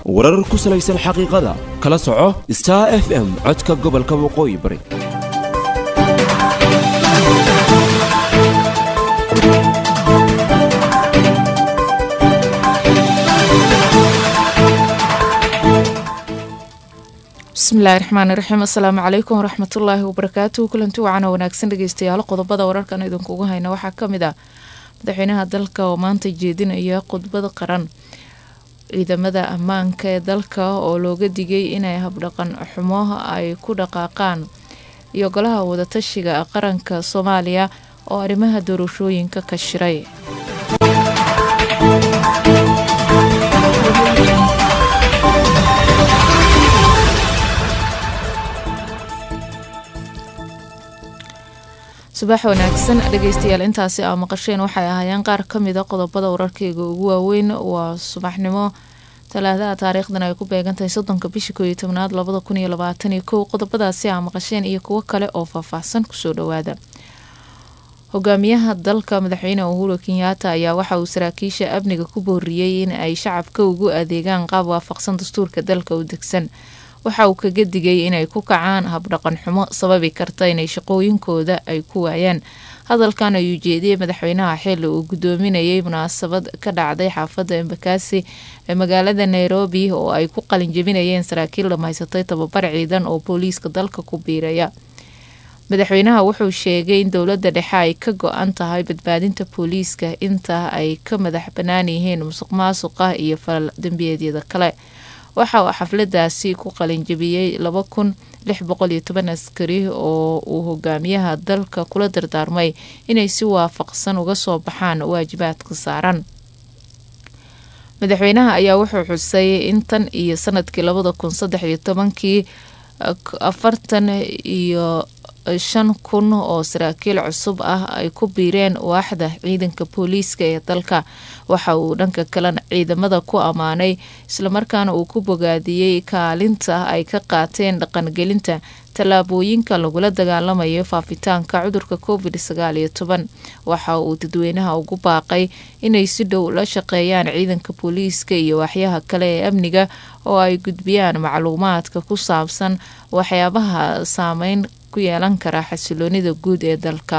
warar ku salaysan xaqiiqada kala soco star f m codka gobolka waqooyi bari bismillahi raxmaani raxiim assalaamu calaykum waraxmatullaahi wabarakaatuhu kulanti wacana wanaagsan dhegeystayaal qodobada wararkan idinkugu hayna waxaa kamid ah madaxweynaha dalka oo maanta jeedinaya khudbad qaran ciidamada ammaanka ee dalka oo looga digay inay habdhaqan xumo ay ku dhaqaaqaan iyo golaha wadatashiga qaranka soomaaliya oo arrimaha doorashooyinka ka shiray subax wanaagsan dhegeystayaal intaasi aa maqasheen waxay ahaayeen qaar kamida qodobada wararkeyga ugu waaweyn waa subaxnimo talaadaha taariikhdan ay ku beegantahay soddonka bisha kooiyo tobnaad labada kun iyo labaatan iyo kow qodobadaasi aa maqasheen iyo kuwo kale oo faahfaahsan kusoo dhawaada hogaamiyaha dalka madaxweyne uhuru kenyaata ayaa waxa uu saraakiisha amniga ku booriyey in ay shacabka ugu adeegaan qaab waafaqsan dastuurka dalka u degsan waxa uu kaga digay inay ku kacaan habdhaqan xumo sababi karta inay shaqooyinkooda ay ku waayaan hadalkan ayuu jeediyey madaxweynaha xili uu gudoominayay munaasabad ka dhacday xaafadda embakasi ee magaalada nairobi oo ay ku qalinjabinayeen saraakiil dhamaysatay tababar ciidan oo booliiska dalka ku biiraya madaxweynaha wuxuu sheegay in dowladda dhexe ay ka go-an tahay badbaadinta booliiska inta ay ka madax bannaan yihiin musuq maasuqa iyo falal dembiyeedyada kale waxa uu xafladaasi ku qalinjabiyey laba kun lix boqol iyo toban askari oo uu hogaamiyaha dalka kula dardaarmay inay si waafaqsan uga soo baxaan waajibaadka saaran madaxweynaha ayaa wuxuu xusay in tan iyo sanadkii labada kun saddex iyo tobankii afartan iyo shan kun oo saraakiil cusub ah ay ku biireen waaxda ciidanka booliiska ee dalka waxa uu dhanka kalena ciidamada ku ammaanay islamarkaana uu ku bogaadiyey kaalinta ay ka qaateen dhaqangelinta tallaabooyinka lagula dagaalamayo faafitaanka cudurka covid sagaal iyo toban waxa uu dadweynaha ugu baaqay inay si dhow la shaqeeyaan ciidanka booliiska iyo waxyaha kale ee amniga oo ay gudbiyaan macluumaadka ku saabsan waxyaabaha saameyn ku yeelan kara xasiloonida guud ee dalka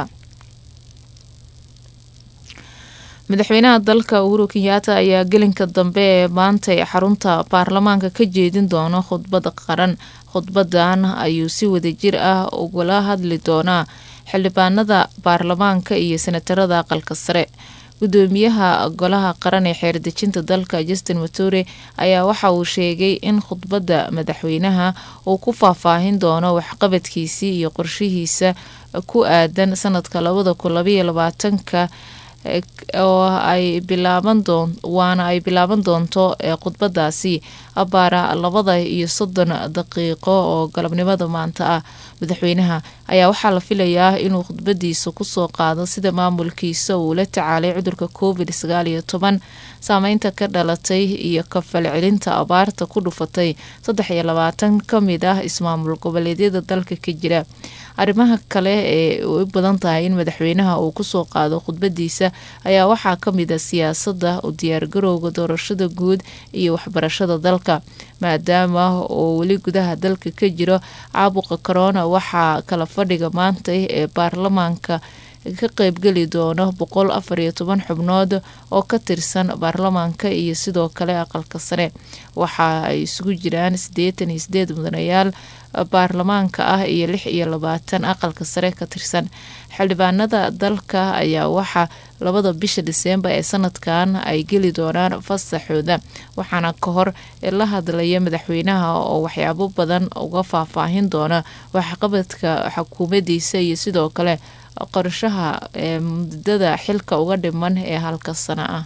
madaxweynaha dalka uhuru kenyaata ayaa gelinka dambe ee maantay xarunta baarlamaanka ka jeedin doono khudbad qaran khudbadan ayuu si wadajir ah ugula hadli doonaa xildhibaanada baarlamaanka iyo senatarada aqalka sare gudoomiyaha golaha qaran ee xeerdejinta dalka justin mature ayaa waxa uu sheegay in khudbadda madaxweynaha uu ku faahfaahin doono waxqabadkiisii iyo qorshihiisa ku aadan sanadka labada kun labaiyo labaatanka oo ay bilaaban doon waana ay bilaaban doonto khudbadaasi abaara labada iyo soddon daqiiqo oo galabnimada maanta ah madaxweynaha ayaa waxaa la filayaa inuu khudbadiisa kusoo qaado sida maamulkiisa uu la tacaalay cudurka covid sagaal iyo toban saameynta ka dhalatay iyo kafal celinta abaarta ku dhufatay saddex iyo labaatan ka mid ah ismaamul goboleedyada dalka ka jira arrimaha kale ee u badan tahay in madaxweynaha uu kusoo qaado khudbadiisa ayaa waxaa kamid a siyaasada u diyaargarowga doorashada guud iyo waxbarashada dalka maadaama oo weli gudaha dalka ka jiro caabuqa corona waxaa kala fadhiga maanta ee baarlamaanka ka qeybgeli doono boqol afar iyo toban xubnood oo ka tirsan baarlamaanka iyo sidoo kale aqalka sare waxa ay isugu jiraan siddeetan iyo sideed mudanayaal baarlamaanka ah iyo lix iyo labaatan aqalka sare ka tirsan xildhibaanada dalka ayaa waxaa labada bisha diseembar ee sanadkan ay geli doonaan fasaxooda waxaana ka hor la hadlaya madaxweynaha oo waxyaabo badan uga faahfaahin doona waxqabadka xukuumadiisa iyo sidoo kale qorshaha ee muddada xilka uga dhiman ee halka sano ah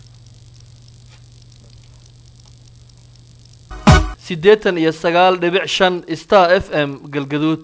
siddeetan iyo sagaal dhibic shan star f m galgaduud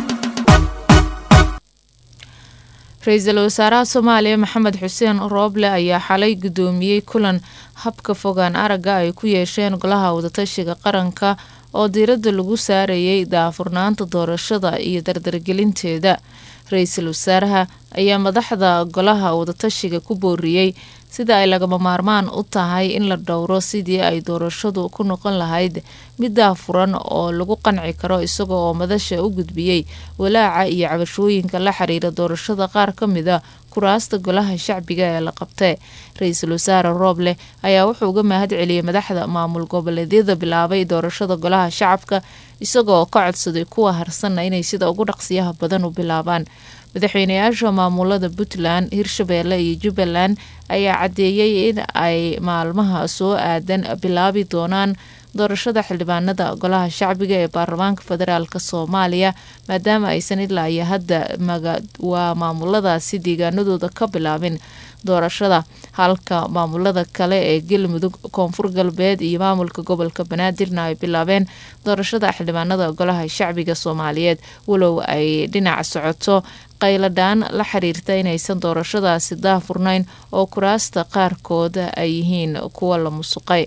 ra-iisul wasaaraha soomaaliya maxamed xuseen rooble ayaa xalay gudoomiyey kulan habka fogaan aragga ay ku yeesheen golaha wadatashiga qaranka oo diiradda lagu saarayay daafurnaanta doorashada iyo dardargelinteeda ra-iisul wasaaraha ayaa madaxda golaha wadatashiga ku booriyey sida ay lagama maarmaan u tahay in la dhowro sidii ay doorashadu ku noqon lahayd middaa furan oo lagu qanci karo isaga oo madasha u gudbiyey walaaca iyo cabashooyinka la xiriira doorashada qaar ka mida kuraasta golaha shacbiga ee la qabtay ra-iisul wasaare rooble ayaa wuxuu uga mahad celiyey madaxda maamul goboleedyada bilaabay doorashada golaha shacabka isagaoo ka codsaday kuwa harsanna inay sida ugu dhaqsiyaha badan u bilaabaan madaxweynayaasha maamulada puntland hirshabeelle iyo jubbaland ayaa caddeeyey in ay maalmaha soo aadan bilaabi doonaan doorashada xildhibaanada golaha shacbiga ee baarlamaanka federaalk soomaaliya maadaama aysan ilaa iyo hadda waa maamuladaasi deegaanadooda ka bilaabin doorashada halka maamulada kale ee galmudug koonfur galbeed iyo maamulka gobolka banaadirna ay bilaabeen doorashada xildhibaanada golaha shacbiga soomaaliyeed walow ay dhinac socoto qayladhaan la xiriirta inaysan doorashadaasi daahfurnayn oo kuraasta qaarkood ay yihiin kuwa la musuqay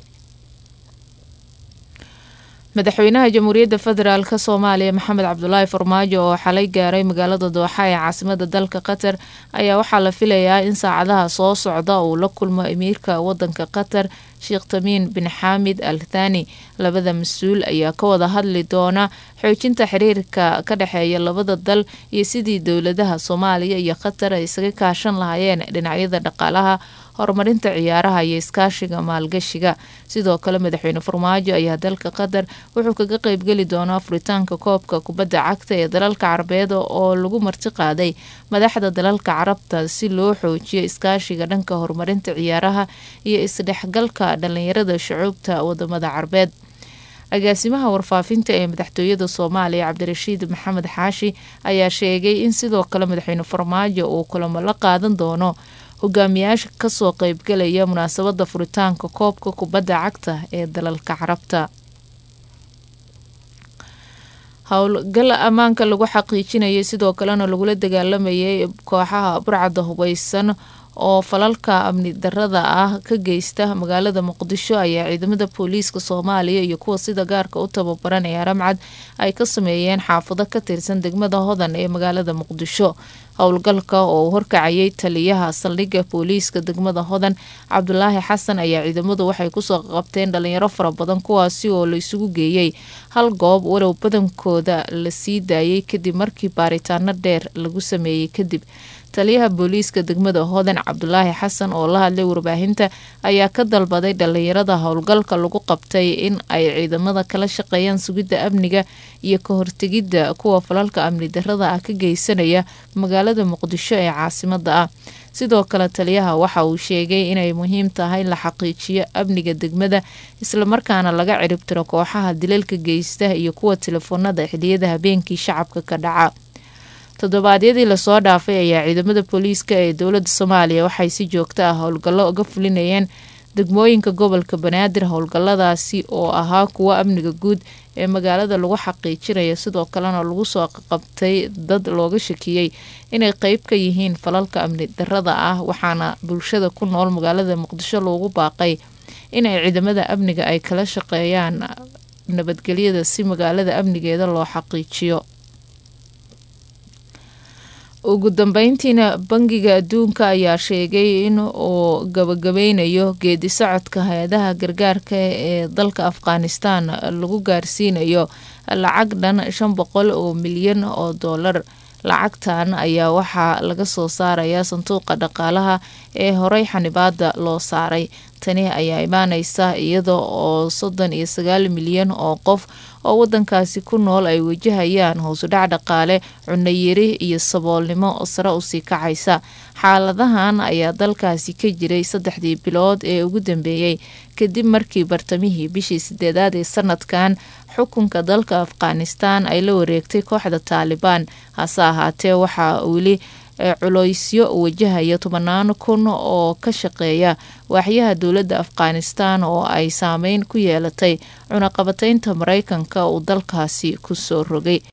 madaxweynaha jamhuuriyadda federaalk soomaaliya maxamed cabdulaahi farmaajo oo xalay gaaray magaalada dooxa ee caasimada dalka qatar ayaa waxaa la filayaa in saacadaha soo socda uu la kulmo amiirka wadanka qatar sheekh tamiin bin xaamid al thani labada mas-uul ayaa ka wada hadli doona xoojinta xiriirka ka dhexeeya labada dal iyo sidii dowladaha soomaaliya iyo qatar ay isaga kaashan lahaayeen dhinacyada dhaqaalaha horumarinta ciyaaraha iyo iskaashiga maalgashiga sidoo kale madaxweyne farmaajo ayaa dalka qatar wuxuu kaga qeybgeli doonaa furitaanka koobka kubadda cagta ee dalalka carabeed oo lagu marti qaaday madaxda dalalka carabta si loo xoojiyo iskaashiga dhanka horumarinta ciyaaraha iyo isdhexgalka dhalinyarada shucuubta wadamada carabeed agaasimaha warfaafinta ee madaxtooyada soomaaliya cabdirashiid maxamed xaashi ayaa sheegay in sidoo kale madaxweyne farmaajo uu kulamo la qaadan doono hogaamiyaasha kasoo qeybgalaya munaasabada furitaanka koobka kubadda cagta ee dalalka carabta howlgal ammaanka lagu xaqiijinayay sidoo kalena lagula dagaalamayay kooxaha burcadda hubeysan oo falalka amni darada ah ka geysta magaalada muqdisho ayaa ciidamada booliiska soomaaliya iyo kuwa sida gaarka u tababaran ee aramcad ay ka sameeyeen xaafado ka tirsan degmada hodan ee magaalada muqdisho howlgalka oo uu horkacayay taliyaha saldhigga booliiska degmada hodan cabdulaahi xasan ayaa ciidamadu waxay kusoo qabteen dhalinyaro fara badan kuwaasi oo la isugu geeyey hal goob walow badankooda la sii daayay kadib markii baaritaano dheer lagu sameeyey kadib taliyaha booliiska degmada hodan cabdulaahi xasan oo la hadlay warbaahinta ayaa ka dalbaday dhalinyarada howlgalka lagu qabtay in ay ciidamada kala shaqeeyaan sugidda amniga iyo ka hortegidda kuwa falalka amni darada ah ka geysanaya magaalada muqdisho ee caasimada ah sidoo kale taliyaha waxa uu sheegay inay muhiim tahay in la xaqiijiyo amniga degmada islamarkaana laga ciribtiro kooxaha dilalka geysta iyo kuwa telefoonada xiliyada habeenkii shacabka ka dhaca toddobaadyadii lasoo dhaafay ayaa ciidamada booliiska ee dowladda soomaaliya waxay si joogto ah howlgallo uga fulinayeen degmooyinka gobolka banaadir howlgalladaasi oo ahaa kuwo amniga guud ee magaalada lagu xaqiijinayo sidoo kalena lagu soo qabtay dad looga shakiyey inay qeyb ka yihiin falalka amni darada ah waxaana bulshada ku nool magaalada muqdisho loogu baaqay inay ciidamada amniga ay kala shaqeeyaan nabadgelyada si magaalada amnigeeda loo xaqiijiyo ugu dambeyntiina bangiga adduunka ayaa sheegay in uu gabagabeynayo geedi socodka hay-adaha gargaarka ee dalka afghanistan lagu gaarsiinayo lacag dhan shan boqol oo milyan oo doolar lacagtan ayaa waxaa laga soo saarayaa sanduuqa dhaqaalaha ee horey xanibaada loo saaray tani ayaa imaaneysa iyada oo soddon iyo sagaal milyan oo qof oo wadankaasi ku nool ay wajahayaan hoosudhac dhaqaale cunayiri iyo saboolnimo sare usii kacaysa xaaladahan ayaa dalkaasi ka jiray saddexdii bilood ee ugu dambeeyey kadib markii bartamihii bishii sideedaad ee sanadkan xukunka dalka afghanistan ay la wareegtay kooxda taalibaan hase ahaatee waxaa weli culeysyo wajahaya tobanaan kun oo ka shaqeeya waaxyaha dowladda afghanistan oo ay saameyn ku yeelatay cunaqabateynta mareykanka uu dalkaasi kusoo rogay